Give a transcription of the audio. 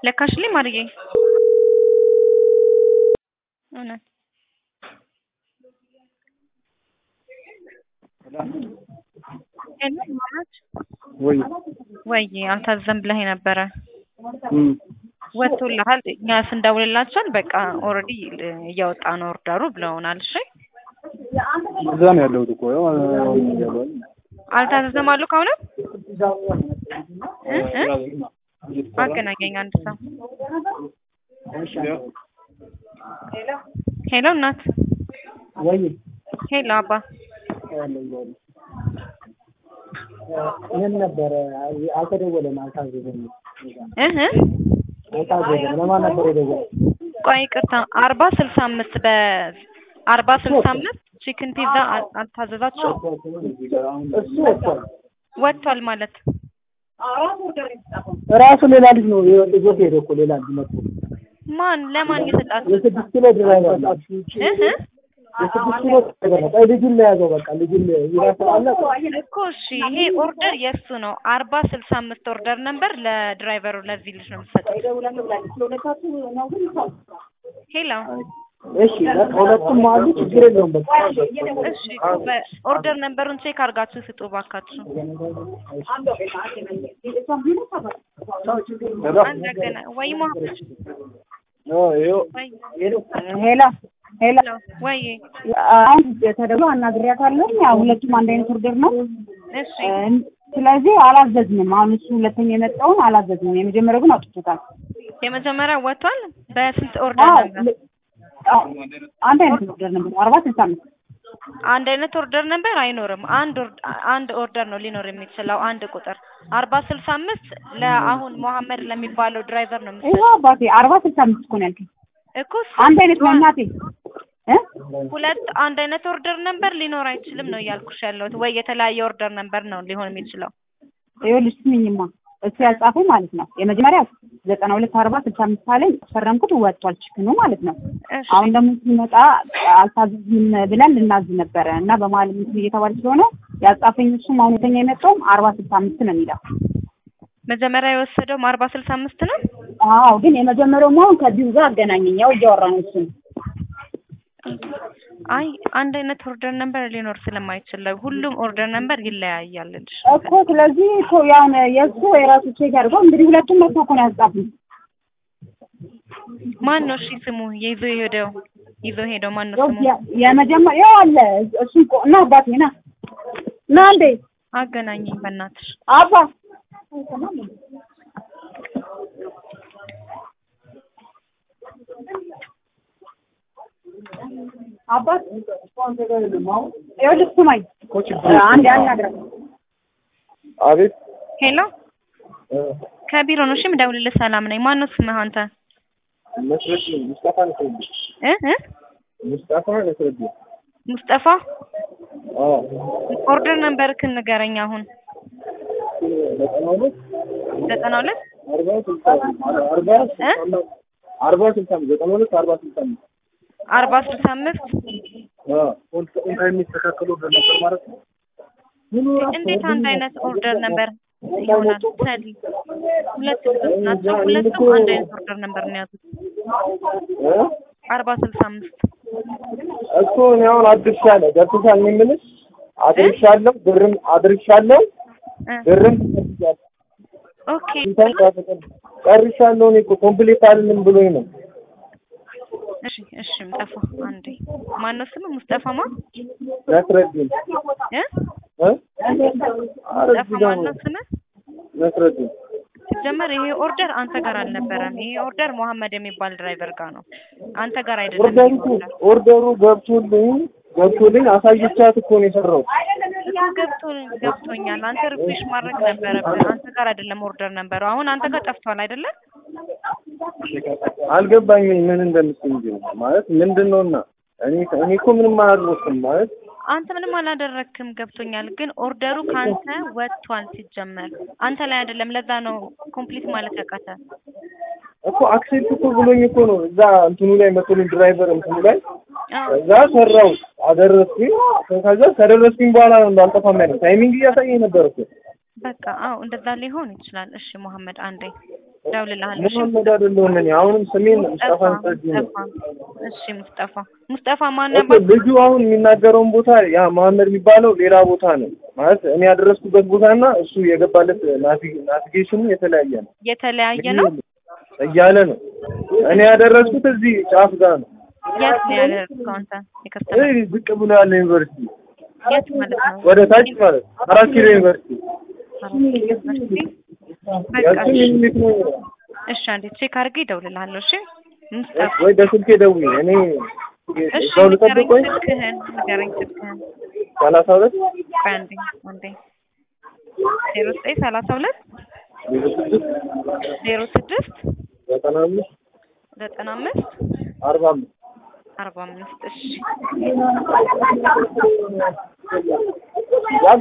ለካሽልኝ ማርዬ እውነት ሄሎ ማማች ወይ ወይ አልታዘም ብለህ ነበረ እም ወጥቶልሃል። እኛ ስንደውልላቸውን በቃ ኦልሬዲ እያወጣ ነው ኦርደሩ ብለውናል። እሺ እዛ ነው ያለሁት እኮ ያው ያለው አልታዘዘም አሉ ከሆነ እ እ አገናኘኝ አንድ ሰው ሄሎ እናት ወይ ሄሎ አባ ምን ነበረ? አልተደወለም፣ አልታዘዘም፣ እ እ አልታዘዘም። ለማን ነበር የደወለው? ቆይ ይቅርታ አርባ ስልሳ አምስት በአርባ ስልሳ አምስት ቺክን ፒዛ አል- አልታዘዛችሁ እሱ ወጥቷል። ወጥቷል ማለት ራሱ ሌላ ልጅ ነው ይዞት ሄደ እኮ ሌላ ልጅ መጥቶ ማን ለማን እየሰጣችሁ የስድስት ኪሎ ድራይቨር ነው። እ እ የስድስት ኪሎ ድራይቨር ነው። ቆይ ልጁን ለያዘው በቃ ልጁን ይራሳል። እኮ እሺ ይሄ ኦርደር የእሱ ነው። አርባ ስልሳ አምስት ኦርደር ነበር ለድራይቨሩ ለዚህ ልጅ ነው የምትሰጠው። ሄሎ እሺ በቃ ሁለቱም አሉ፣ ችግር የለውም በቃ እሺ ኦርደር ነምበሩን ቼክ አድርጋችሁ ስጡ ባካችሁ። አንድ አገና ወይ መሀመድ ይኸው ወይ ሄሎ ሄሎ ሄሎ ወይ አሁን ተደውሎ አናግሬያታለሁ። ያው ሁለቱም አንድ አይነት ኦርደር ነው። እሺ ስለዚህ አላዘዝንም። አሁን እሱ ሁለተኛ የመጣውን አላዘዝንም። የመጀመሪያው ግን አውጥቶታል። የመጀመሪያ ወጥቷል። በስንት ኦርደር አዎ ነበር? ል- አዎ፣ አንድ አይነት ኦርደር ነበር አርባ ስልሳ አምስት አንድ አይነት ኦርደር ነበር አይኖርም። አንድ ኦርድ- አንድ ኦርደር ነው ሊኖር የሚችለው አንድ ቁጥር አርባ ስልሳ አምስት ለአሁን መሀመድ ለሚባለው ድራይቨር ነው ይኸው የምትሰጠው አባቴ አርባ ስልሳ አምስት እኮ ነው ያልከኝ። እኮ አንድ አይነት ነው እናቴ እ ሁለት አንድ አይነት ኦርደር ነበር ሊኖር አይችልም ነው እያልኩሽ ያለሁት። ወይ የተለያየ ኦርደር ነበር ነው ሊሆን የሚችለው። ይኸውልሽ ስሚኝማ እሱ ያጻፈው ማለት ነው የመጀመሪያው ዘጠና ሁለት አርባ ስልሳ አምስት አለኝ ፈረምኩት ወጥቷል ችክኑ ማለት ነው። እሺ አሁን ደግሞ ሲመጣ አልታዘዝም ብለን ልናዝ ነበረ እና በመሀል እንትን እየተባለ ስለሆነ ያጻፈኝ እሱም አሁን ሁለተኛ የመጣውም አርባ ስልሳ አምስት ነው የሚለው። መጀመሪያ የወሰደው አርባ ስልሳ አምስት ነው። አዎ ግን የመጀመሪያው አሁን ከዚሁ ጋር አገናኘኝ። ያው እያወራን እሱን አይ አንድ አይነት ኦርደር ነበር ሊኖር ስለማይችል ነው። ሁሉም ኦርደር ነበር ይለያያል ልልሽ እኮ ስለዚህ እኮ ያው የእሱ የራሱ ቼክ አድርገው እንግዲህ ሁለቱም መጥቶ እኮ ነው ያጻፉኝ። ማን ነው እሺ ስሙ ይዞ ሄደው ይዞ ሄደው ማን ነው ያው ስሙ? የ- የመጀመሪያው አለ እሱ እኮ እና አባቴ ና ና እንዴ አገናኘኝ በእናትሽ። አባ አባት ይኸውልህ ስማኝ አንድ አናግረው አቤት ሄሎ እ ከቢሮ ነው እሺ የምደውልልህ። ሰላም ነኝ። ማን ነው ስምህ አንተ? መስረት ሙስጣፋ ነስረዲ እ እ ሙስጣፋ ነስረዲ ሙስጠፋ አዎ ኦርደር ነምበርክን ንገረኝ አሁን። ዘጠና ሁለት ዘጠና ሁለት አርባ ስልሳ አርባ ስልሳ አምስት አርባ ስልሳ አምስት ዘጠና ሁለት አርባ ስልሳ አምስት አርባ ስልሳ አምስት አዎ ኦን ታይም የሚስተካከሉ ኦርደር ነበር ማለት ነው እንዴት አንድ አይነት ኦርደር ነበር ይሆናል? ሰሊ ሁለት ልጆች ናቸው። ሁለቱም አንድ አይነት ኦርደር ነበር ነው የያዙት። እ አርባ ስልሳ አምስት እኮ እኔ አሁን አድርሻለሁ ገብቶሻል እኔ የምልሽ አድርሻለሁ ብርም አድርሻለሁ እ ብርም ተቀብያለሁ ኦኬ እንትን ጨርሻለሁ እኔ እኮ ኮምፕሊት አይደለም ብሎኝ ነው እሺ እሺ ሙስጠፋ አንዴ ማን ነው ስምህ? ሙስጠፋ ማ ነስረዲን እ እ ኧረ ሙስጠፋ እዚህ ጋር ማን ነው ነው ስምህ? ነስረዲን ሲጀመር ይሄ ኦርደር አንተ ጋር አልነበረም። ይሄ ኦርደር መሐመድ የሚባል ድራይቨር ጋር ነው። አንተ ጋር አይደለም። ኦርደሩ ይሄ እኮ ኦርደር ኦርደሩ ገብቶልኝ ገብቶልኝ አሳይቻት እኮ ነው የሰራሁት እሱ ገብቶ ገብቶኛል። አንተ ሪፍሬሽ ማድረግ ነበረብህ። አንተ ጋር አይደለም ኦርደር ነበረው። አሁን አንተ ጋር ጠፍቷል አይደለ? አልገባኝም ምን እንደምትይ እንጂ ማለት ምንድን ነው እና እኔ እኔ እኮ ምንም አላደረኩም ማለት አንተ ምንም አላደረክም። ገብቶኛል። ግን ኦርደሩ ከአንተ ወጥቷል። ሲጀመር አንተ ላይ አይደለም። ለዛ ነው ኮምፕሊት ማለት ያቃተ። እኮ አክሴፕት እኮ ብሎኝ እኮ ነው እዛ እንትኑ ላይ መቶልኝ ድራይቨር እንትኑ ላይ አዎ ከዛ ሰራው አደረስኩኝ ከዛ ከደረስኩኝ በኋላ ነው እንዳልጠፋም ያለው ታይሚንግ እያሳየኝ ነበር እኮ በቃ አዎ፣ እንደዛ ሊሆን ይችላል። እሺ መሐመድ አንዴ እደውልልሃለሁ። እሺ መሐመድ አይደለሁም እኔ አሁንም ስሜን ሙስጠፋ ሙስጠፋ ሰጅ ነው ሙስጠፋ። እሺ ሙስጠፋ ሙስጠፋ ማን እኮ ነበር? ልጁ አሁን የሚናገረውን ቦታ ያ መሐመድ የሚባለው ሌላ ቦታ ነው ማለት እኔ ያደረስኩበት ቦታና እሱ የገባለት ናቪ- ናቪጌሽኑ የተለያየ ነው የተለያየ ነው። እያለ ነው። እኔ ያደረስኩት እዚህ ጫፍ ጋር ነው። የት ነው ያደረግከው አንተ? የከስተመር እዚህ ዝቅ ብሎ ያለ ዩኒቨርሲቲ የት ማለት ነው? ወደ ታች ማለት ነው። አራት ኪሎ ዩኒቨርሲቲ ዩኒቨርሲቲ በቃ ያችን እሺ። ሚኒት ነው እሺ አንዴ ቼክ አድርጌ እደውልልሃለሁ። እሺ ሙስጠፋ ወይ በስልኬ ደውዪ። እኔ እሺ እዛው ንገረኝ ልጠብቆኝ ስልክህን ንገረኝ ስልክህን ሰላሳ ሁለት ቆይ አንዴ አንዴ ዜሮ ዘጠኝ ሰላሳ ሁለት ዜሮ ስድስት ዜሮ ስድስት ዘጠና አምስት ዘጠና አምስት አርባ አምስት አርባ አምስት እሺ ያ